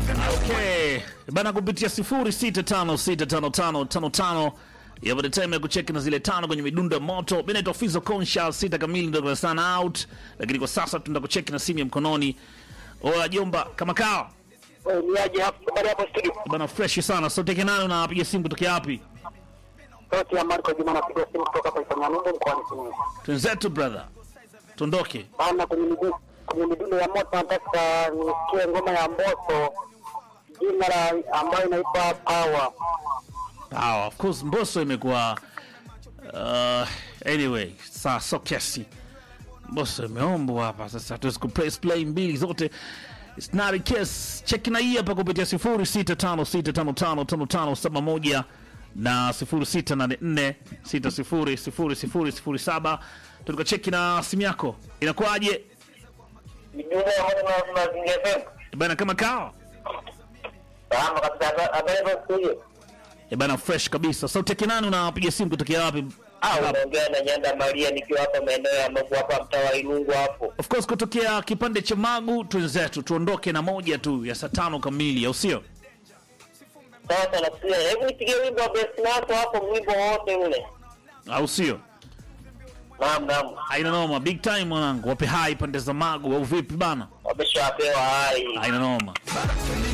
Okay. Bana kupitia 0656555555 ya the time ya kucheki na zile tano kwenye midundo ya moto. Mimi naitwa Fizo Conscious, sita kamili ndio sana out. Lakini kwa sasa tunaenda kucheki na simu ya mkononi. Oya jomba, kama kawa. Niaje hapo habari hapo studio. Bana fresh sana. So teke nani unapiga simu kutoka wapi? Sauti ya Marco Juma napiga simu kutoka hapa Ifanyanundo mkoani Simiyu. Twenzetu brother. Tuondoke. Bana kwenye midundo kwenye midundo ya moto nataka nisikie ngoma ya moto jina la ambayo inaitwa Power. Power. Of course Mbosso imekuwa uh, anyway, saa so kesi. Mbosso imeombwa hapa sasa hatuwezi kupress play mbili zote. It's not a case. Check na hii hapa kupitia 0656555571 na 0684600007. Tutoka cheki na simu yako. Inakuwaje? Midundo ya moto na mazingira FM. Bana kama kawa. Salama kabisa habari hapo studio. E bana fresh kabisa. So teki nani unapiga simu kutokea wapi? Ah, unaongea na Nyanda Maria nikiwa hapa maeneo ya Magu hapa mtaa wa Ilungu hapo. Of course kutokea kipande cha Magu twenzetu tuondoke na moja tu ya saa tano kamili au sio? Sasa nasikia hebu nipigie wimbo wa Best Nato hapo wimbo wote ule. Au sio? Naam naam. Haina noma, big time mwanangu. Wape hai pande za Magu au vipi bana? Wameshapewa hai. Haina noma.